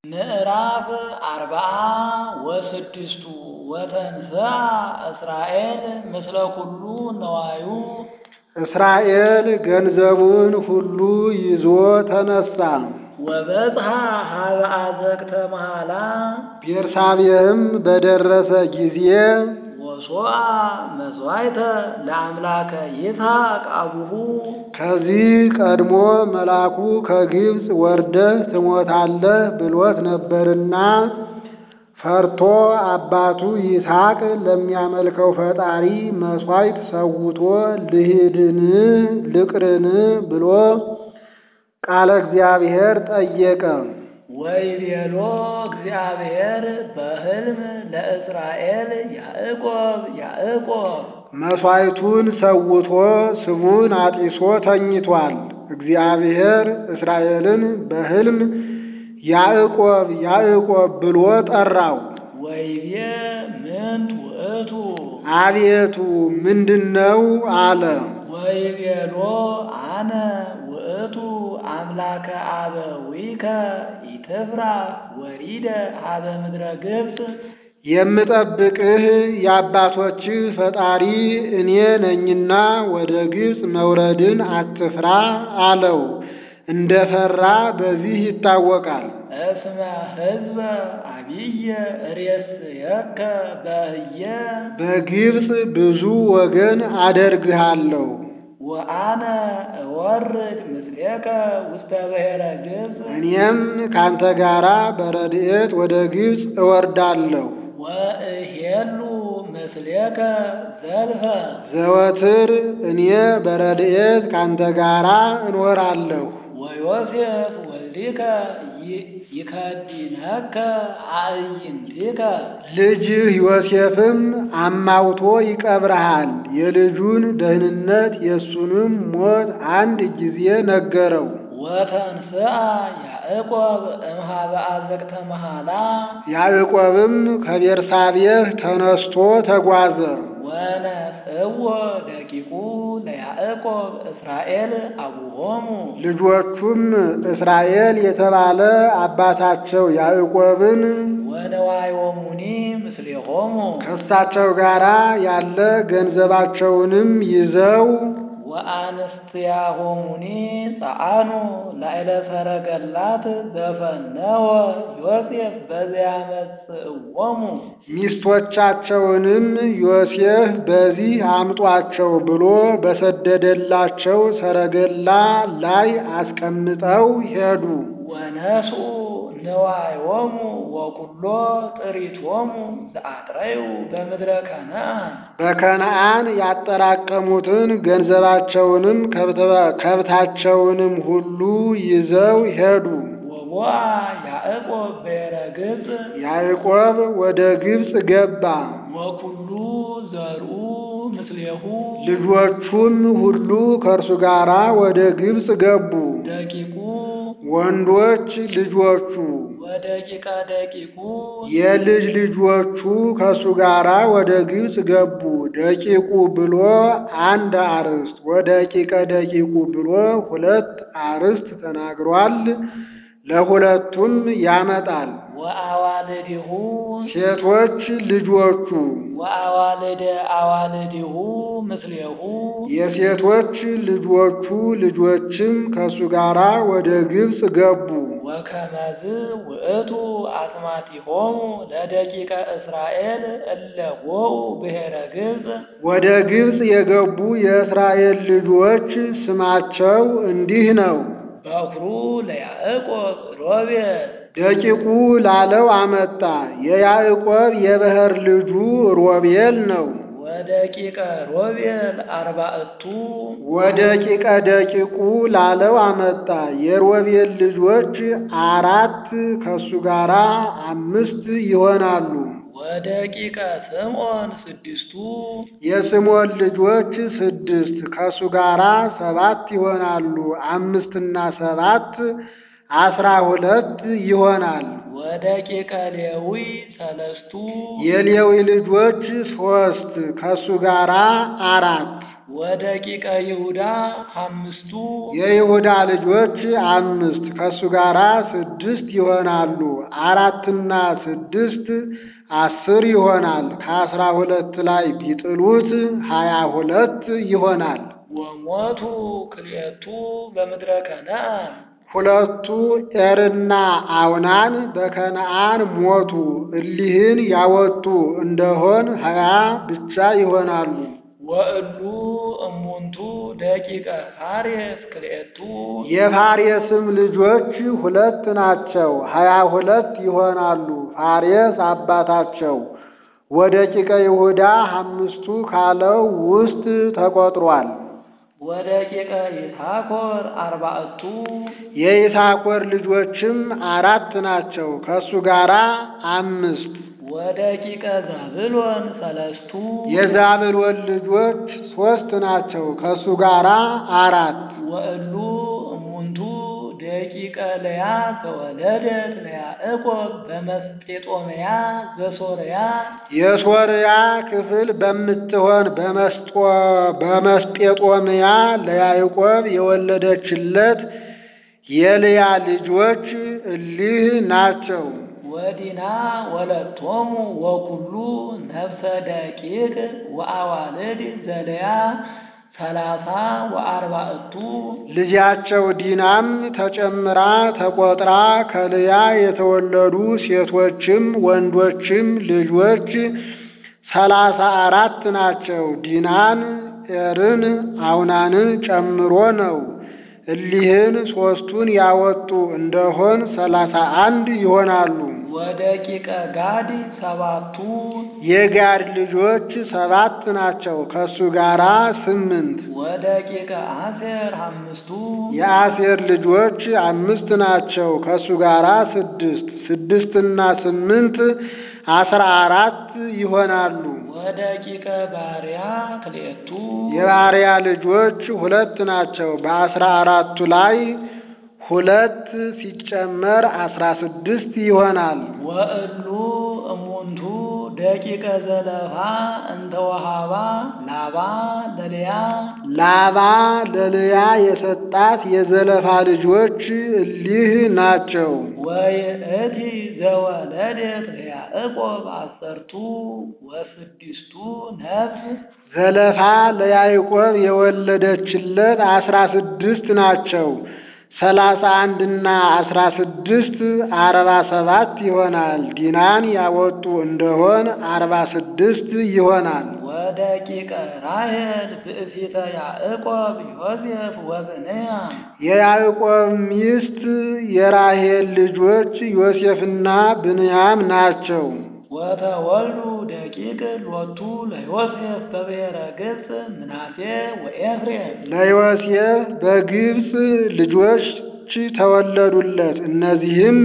ምዕራፍ አርብዓ ወስድስቱ ወተንሥአ እስራኤል ምስለ ኩሉ ነዋዩ እስራኤል ገንዘቡን ሁሉ ይዞ ተነሣ። ወበጽሐ ሀበ አዘቅተ መሐላ ቤርሳቤህም በደረሰ ጊዜ ወሶአ መሥዋዕተ ለአምላከ ይስሐቅ አቡሁ ከዚህ ቀድሞ መልአኩ ከግብፅ ወርደህ ትሞታለህ ብሎት ነበርና ፈርቶ አባቱ ይስሐቅ ለሚያመልከው ፈጣሪ መሥዋዕት ሰውቶ ልሂድን ልቅርን ብሎ ቃለ እግዚአብሔር ጠየቀ። ወይቤሎ እግዚአብሔር በሕልም ለእስራኤል ያዕቆብ ያዕቆብ መሥዋዕቱን ሰውቶ ስቡን አጢሶ ተኝቷል። እግዚአብሔር እስራኤልን በሕልም ያዕቆብ ያዕቆብ ብሎ ጠራው። ወይቤ ምንት ውእቱ አቤቱ ምንድነው አለ። ወይቤሎ አነ ውእቱ አምላከ አበዊከ ኢትፍራ ወሪደ ሀበ ምድረ ግብፅ የምጠብቅህ የአባቶችህ ፈጣሪ እኔ ነኝና ወደ ግብፅ መውረድን አትፍራ አለው። እንደ ፈራ በዚህ ይታወቃል። እስመ ሕዝበ አብየ ሬስየከ በህየ በግብፅ ብዙ ወገን አደርግሃለሁ። ወአነ እወርድ ምስሌከ ውስተ ብሔረ ግብፅ እኔም ካንተ ጋራ በረድኤት ወደ ግብፅ እወርዳለሁ። ወእሄሉ ምስሌከ ዘልፈ ዘወትር እኔ በረድኤት ካንተ ጋራ እኖራለሁ። ወዮሴፍ ወልዲከ ይከዲነከ አዕይንቲከ ልጅህ ዮሴፍም አማውቶ ይቀብረሃል። የልጁን ደህንነት የእሱንም ሞት አንድ ጊዜ ነገረው። ወተንሥአ ያዕቆብ እምኀበ አዘቅተ መሐላ ያዕቆብም ከቤርሳቤህ ተነስቶ ተጓዘ። ወነጽዎ ደቂቁ ለያዕቆብ እስራኤል አቡሆሙ ልጆቹም እስራኤል የተባለ አባታቸው ያዕቆብን ወነዋዮሙኒ ምስሌሆሙ ከእሳቸው ጋር ያለ ገንዘባቸውንም ይዘው ወአንስትያሆሙኒ ጸአኑ ላዕለ ሰረገላት ዘፈነወ ዮሴፍ በዚያመጽእዎሙ ሚስቶቻቸውንም ዮሴፍ በዚህ አምጧቸው ብሎ በሰደደላቸው ሰረገላ ላይ አስቀምጠው ሄዱ። ወነስኡ ነዋዮሙ ወኩሎ ጥሪቶሙ ዘአጥረዩ በምድረ ከነዓን በከነዓን ያጠራቀሙትን ገንዘባቸውንም ከብታቸውንም ሁሉ ይዘው ሄዱ። ወቦአ ያዕቆብ ብሔረ ግብፅ ያዕቆብ ወደ ግብፅ ገባ። ወኩሉ ዘርኡ ምስሌሁ ልጆቹም ሁሉ ከእርሱ ጋር ወደ ግብፅ ገቡ። ደቂቁ ወንዶች ልጆቹ ወደቂቀ ደቂቁ የልጅ ልጆቹ ከእሱ ጋር ወደ ግብፅ ገቡ። ደቂቁ ብሎ አንድ አርዕስት፣ ወደቂቀ ደቂቁ ብሎ ሁለት አርዕስት ተናግሯል። ለሁለቱም ያመጣል። ወአዋልዲሁ ሴቶች ልጆቹ ወአዋልደ አዋልዲሁ ምስሌሁ የሴቶች ልጆቹ ልጆችም ከእሱ ጋር ወደ ግብፅ ገቡ። ወከመዝ ውእቱ አስማቲሆሙ ለደቂቀ እስራኤል እለ ቦኡ ብሔረ ግብፅ ወደ ግብፅ የገቡ የእስራኤል ልጆች ስማቸው እንዲህ ነው። በኩሩ ለያዕቆብ ሮቤል ደቂቁ ላለው አመጣ። የያዕቆብ የበኵር ልጁ ሮቤል ነው። ወደቂቀ ሮቤል አርባዕቱ ወደቂቀ ደቂቁ ላለው አመጣ። የሮቤል ልጆች አራት ከሱ ጋር አምስት ይሆናሉ። ወደቂቀ ስምዖን ስድስቱ የስምዖን ልጆች ስድስት ከሱ ጋር ሰባት ይሆናሉ። አምስትና ሰባት አስራ ሁለት ይሆናል። ወደቂቀ ሌዊ ሰለስቱ የሌዊ ልጆች ሶስት ከሱ ጋር አራት ወደቂቀ ይሁዳ አምስቱ የይሁዳ ልጆች አምስት ከእሱ ጋር ስድስት ይሆናሉ። አራትና ስድስት አስር ይሆናል። ከአስራ ሁለት ላይ ቢጥሉት ሀያ ሁለት ይሆናል። ወሞቱ ክልኤቱ በምድረ ከነዓን ሁለቱ ኤርና አውናን በከነዓን ሞቱ። እሊህን ያወጡ እንደሆን ሀያ ብቻ ይሆናሉ። ወእሉ እሙንቱ ደቂቀ ፋሬስ ክልኤቱ የፋሬስም ልጆች ሁለት ናቸው፣ ሀያ ሁለት ይሆናሉ። ፋሬስ አባታቸው ወደቂቀ ይሁዳ አምስቱ ካለው ውስጥ ተቆጥሯል። ወደቂቀ ይሳኮር አርባዕቱ የይሳኮር ልጆችም አራት ናቸው፣ ከእሱ ጋር አምስት። ወደቂቀ ዛብሎን ሰለስቱ የዛብሎን ልጆች ሦስት ናቸው፣ ከእሱ ጋር አራት። ወእሉ እሙንቱ ደቂቀ ለያ ዘወለደት ለያዕቆብ በመስጴጦምያ ዘሶርያ የሶርያ ክፍል በምትሆን በመስጦ በመስጴጦምያ ለያዕቆብ የወለደችለት የልያ ልጆች እሊህ ናቸው። ወዲና ወለቶሙ ወኩሉ ነፍሰ ደቂቅ ወአዋልድ ዘለያ ሰላሳ ወአርባዕቱ ልጃቸው ዲናም ተጨምራ ተቆጥራ ከልያ የተወለዱ ሴቶችም ወንዶችም ልጆች ሰላሳ አራት ናቸው። ዲናን፣ ኤርን፣ አውናንን ጨምሮ ነው። እሊህን ሦስቱን ያወጡ እንደሆን ሰላሳ አንድ ይሆናሉ። ወደቂቀ ጋድ ሰባቱ የጋድ ልጆች ሰባት ናቸው፣ ከእሱ ጋር ስምንት። ወደቂቀ አሴር አምስቱ የአሴር ልጆች አምስት ናቸው፣ ከእሱ ጋር ስድስት። ስድስትና ስምንት አስራ አራት ይሆናሉ። ወደቂቀ ባሪያ ክልኤቱ የባሪያ ልጆች ሁለት ናቸው። በአስራ አራቱ ላይ ሁለት ሲጨመር አስራ ስድስት ይሆናል። ወእሉ እሙንቱ ደቂቀ ዘለፋ እንተ ወሃባ ላባ ለልያ ላባ ለልያ የሰጣት የዘለፋ ልጆች እሊህ ናቸው። ወይእቲ ዘወለደት ለያዕቆብ አሰርቱ ወስድስቱ ነፍስ ዘለፋ ለያዕቆብ የወለደችለት አስራ ስድስት ናቸው። ሰላሳ አንድና አስራ ስድስት አርባ ሰባት ይሆናል። ዲናን ያወጡ እንደሆን አርባ ስድስት ይሆናል። ወደቂቀ ራሔል ብእሲተ ያዕቆብ ዮሴፍ ወብንያም የያዕቆብ ሚስት የራሔል ልጆች ዮሴፍና ብንያም ናቸው። ወተወልዱ ደቂቅ ሎቱ ለዮሴፍ በብሔረ ግብፅ ምናሴ ወኤፍሬም ለዮሴፍ በግብፅ ልጆች ተወለዱለት። እነዚህም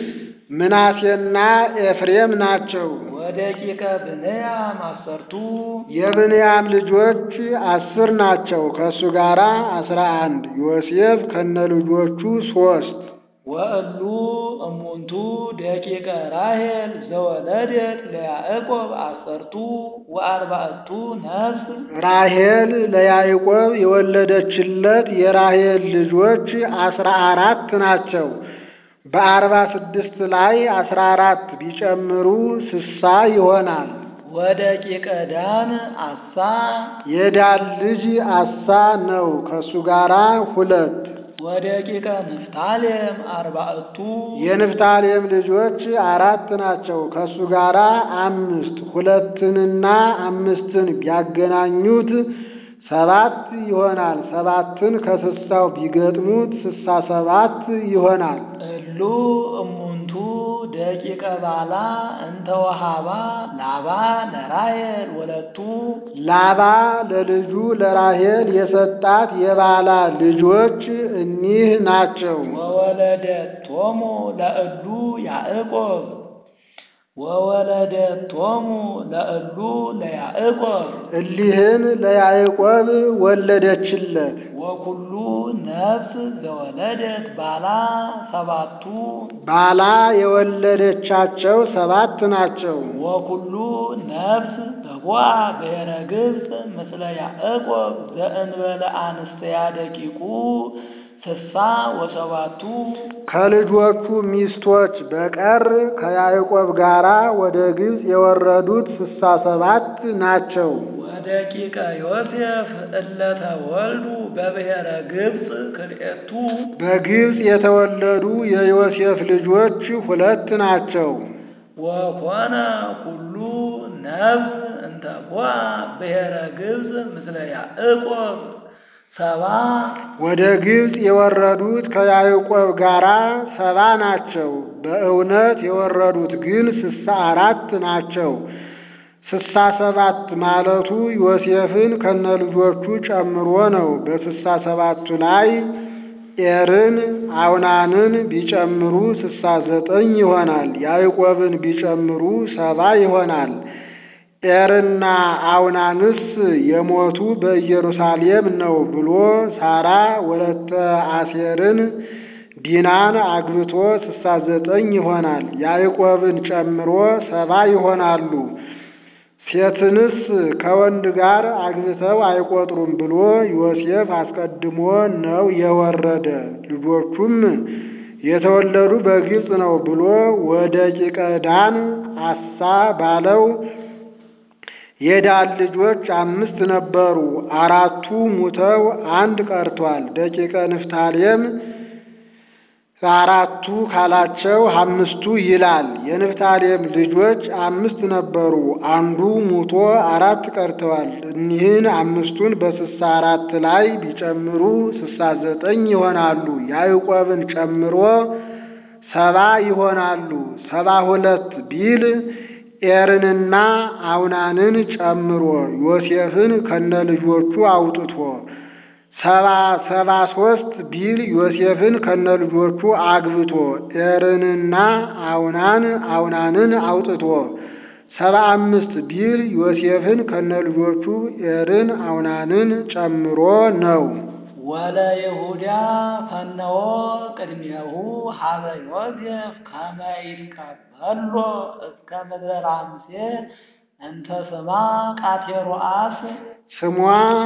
ምናሴና ኤፍሬም ናቸው። ወደቂቀ ብንያም አሰርቱ የብንያም ልጆች አስር ናቸው። ከእሱ ጋር አስራ አንድ ዮሴፍ ከነ ልጆቹ ሦስት ወእሉ እሙንቱ ደቂቀ ራሔል ዘወለደት ለያዕቆብ አሰርቱ ወአርባዕቱ ነፍስ ራሔል ለያዕቆብ የወለደችለት የራሔል ልጆች አስራ አራት ናቸው። በአርባ ስድስት ላይ አስራ አራት ቢጨምሩ ስሳ ይሆናል። ወደቂቀ ዳን አሳ የዳን ልጅ አሳ ነው። ከእሱ ጋር ሁለት ወደቂቀ ንፍታሌም አርባዕቱ የንፍታሌም ልጆች አራት ናቸው። ከእሱ ጋር አምስት ሁለትንና አምስትን ቢያገናኙት ሰባት ይሆናል። ሰባትን ከስሳው ቢገጥሙት ስሳ ሰባት ይሆናል። እሉ እሙንቱ ደቂቀ ባላ እንተ ወሃባ ላባ ለራሔል ወለቱ ላባ ለልጁ ለራሔል የሰጣት የባላ ልጆች እኒህ ናቸው። ወወለደቶሙ ለእሉ ያዕቆብ ወወለደቶሙ ለእሉ ለያዕቆብ እሊህን ለያዕቆብ ወለደችለት። ወኩሉ ነፍስ ዘወለደት ባላ ሰባቱ ባላ የወለደቻቸው ሰባት ናቸው። ወኩሉ ነፍስ ዘቦአ ብሔረ ግብፅ ምስለ ያዕቆብ ዘእንበለ አንስተያ ደቂቁ ስሳ ወሰባቱ ከልጆቹ ሚስቶች በቀር ከያዕቆብ ጋር ወደ ግብፅ የወረዱት ስሳ ሰባት ናቸው። ወደቂቀ ዮሴፍ እለተ ወልዱ በብሔረ ግብፅ ክልኤቱ በግብፅ የተወለዱ የዮሴፍ ልጆች ሁለት ናቸው። ወኮነ ኩሉ ነፍስ እንተ ቦአ ብሔረ ግብፅ ምስለ ያዕቆብ ሰባ ወደ ግብፅ የወረዱት ከያዕቆብ ጋር ሰባ ናቸው። በእውነት የወረዱት ግን ስሳ አራት ናቸው። ስሳ ሰባት ማለቱ ዮሴፍን ከነልጆቹ ጨምሮ ነው። በስሳ ሰባቱ ላይ ኤርን አውናንን ቢጨምሩ ስሳ ዘጠኝ ይሆናል። ያዕቆብን ቢጨምሩ ሰባ ይሆናል። ኤርና አውናንስ የሞቱ በኢየሩሳሌም ነው ብሎ ሳራ ወለተ አሴርን ዲናን አግብቶ ስሳ ዘጠኝ ይሆናል። ያዕቆብን ጨምሮ ሰባ ይሆናሉ። ሴትንስ ከወንድ ጋር አግብተው አይቆጥሩም ብሎ ዮሴፍ አስቀድሞ ነው የወረደ። ልጆቹም የተወለዱ በግብፅ ነው ብሎ ወደ ቂቀዳን አሳ ባለው የዳን ልጆች አምስት ነበሩ። አራቱ ሙተው አንድ ቀርቷል። ደቂቀ ንፍታሌም አራቱ ካላቸው አምስቱ ይላል። የንፍታሌም ልጆች አምስት ነበሩ። አንዱ ሙቶ አራት ቀርተዋል። እኒህን አምስቱን በስሳ አራት ላይ ቢጨምሩ ስሳ ዘጠኝ ይሆናሉ። ያዕቆብን ጨምሮ ሰባ ይሆናሉ። ሰባ ሁለት ቢል ኤርንና አውናንን ጨምሮ ዮሴፍን ከነልጆቹ አውጥቶ ሰባ ሰባ ሶስት ቢል ዮሴፍን ከነልጆቹ አግብቶ ኤርንና አውናን አውናንን አውጥቶ ሰባ አምስት ቢል ዮሴፍን ከነልጆቹ ኤርን አውናንን ጨምሮ ነው። ወለ ይሁዳ ፈነወ ቅድሜሁ ሀበ ዮሴፍ ከመ ይትቀበሎ እስከ ምድረ ራምሴ እንተ ስማ ቃቴሮአስ ስሟ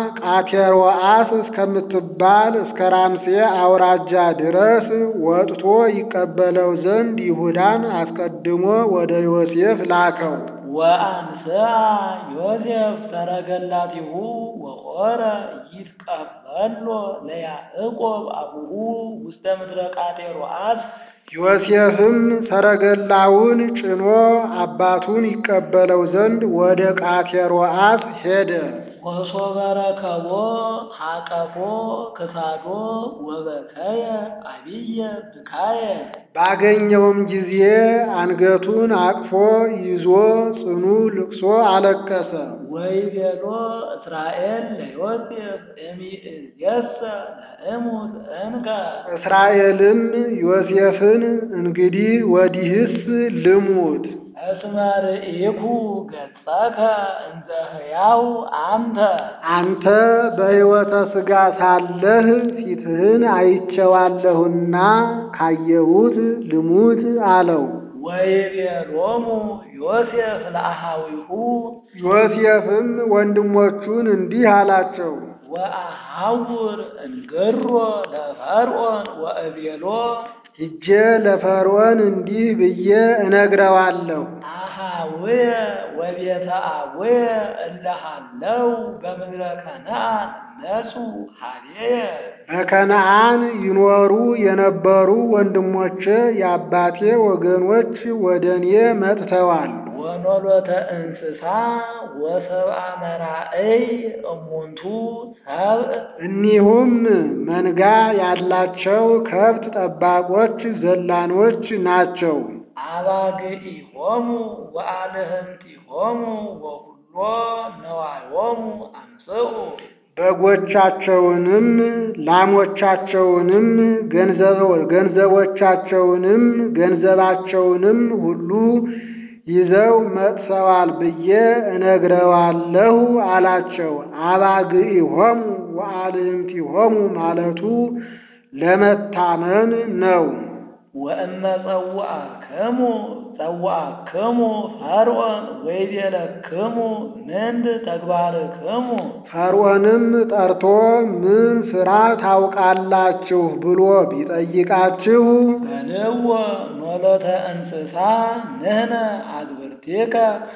ቃቴሮአስ እስከምትባል እስከ ራምሴ አውራጃ ድረስ ወጥቶ ይቀበለው ዘንድ ይሁዳን አስቀድሞ ወደ ዮሴፍ ላከው። ወአንስአ ዮሴፍ ሰረገላቲሁ ወቆረ ይትቀበሎ ለያዕቆብ አቡሁ ውስተ ምድረ ቃቴሮአስ ዮሴፍም ሰረገላውን ጭኖ አባቱን ይቀበለው ዘንድ ወደ ቃቴሮአስ ሄደ። ወሶበ ረከቦ ሐቀፎ ክሳዶ ወበከየ አብየ ብካየ ባገኘውም ጊዜ አንገቱን አቅፎ ይዞ ጽኑ ልቅሶ አለቀሰ። ወይቤሎ እስራኤል ለዮሴፍ እሚእዜሰ ለእሙት እንከ እስራኤልም ዮሴፍን እንግዲህ ወዲህስ ልሙት እስመ ርኢኩ ገጸከ እንዘ ሕያው አንተ አንተ በሕይወተ ሥጋ ሳለህ ፊትህን አይቼዋለሁና ካየሁት ልሙት አለው። ወይቤሎሙ ዮሴፍ ለአሃዊሁ ዮሴፍም ወንድሞቹን እንዲህ አላቸው፣ ወአሐውር እንግሮ ለፈርዖን ወእቤሎ ሂጄ ለፈርዖን እንዲህ ብዬ እነግረዋለሁ አሃውየ ወቤተ አቡየ እለሃለው በምድረ ከነዓን ነጹ ሀቤየ በከነዓን ይኖሩ የነበሩ ወንድሞቼ የአባቴ ወገኖች ወደ እኔ መጥተዋል። ወኖሎተ እንስሳ ወሰብአ መራእይ እሙንቱ ሰብእ እኒሁም መንጋ ያላቸው ከብት ጠባቆች ዘላኖች ናቸው። አባግኢሆሙ ወአልህንቲሆሙ ወኩሎ ነዋዮሙ አምጽኡ በጎቻቸውንም ላሞቻቸውንም ገንዘቦቻቸውንም ገንዘባቸውንም ሁሉ ይዘው መጥተዋል ብዬ እነግረዋለሁ አላቸው። አባግዒሆሙ ወአልህምቲሆሙ ማለቱ ለመታመን ነው። ወእመ ጸውዐክሙ ጸውዐክሙ ፈርዖን ወይቤለክሙ ምንት ተግባርክሙ ፈርዖንም ጠርቶ ምን ሥራ ታውቃላችሁ ብሎ ቢጠይቃችሁ በልዎ ኖሎተ እንስሳ ንሕነ አግብርቲከ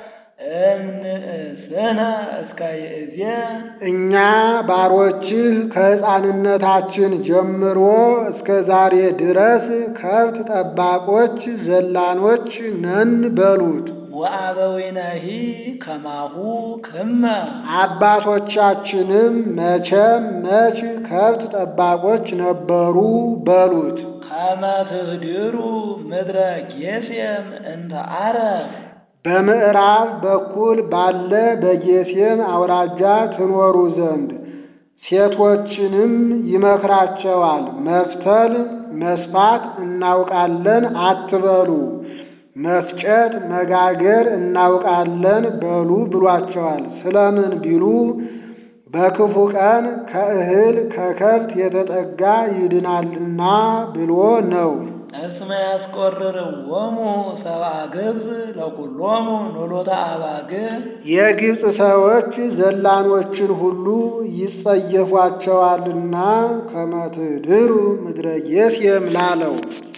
እምንእስነ እስከ ይእዜ እኛ ባሮችህ ከሕፃንነታችን ጀምሮ እስከ ዛሬ ድረስ ከብት ጠባቆች፣ ዘላኖች ነን በሉት። ወአበዊነሂ ከማሁ ክመ አባቶቻችንም መቼም መች ከብት ጠባቆች ነበሩ በሉት። ከመ ትህድሩ ምድረ ጌሤም እንተ ዓረብ በምዕራብ በኩል ባለ በጌሤም አውራጃ ትኖሩ ዘንድ ሴቶችንም ይመክራቸዋል። መፍተል መስፋት እናውቃለን አትበሉ፣ መፍጨት መጋገር እናውቃለን በሉ ብሏቸዋል። ስለምን ቢሉ በክፉ ቀን ከእህል ከከብት የተጠጋ ይድናልና ብሎ ነው። እስመ ያስቆርርዎሙ ሰብአ ግብፅ ለኵሎሙ ኖሎተ አባግዕ የግብፅ ሰዎች ዘላኖችን ሁሉ ይጸየፏቸዋልና ከመ ትድኅሩ ምድረ ጌሤም ላለው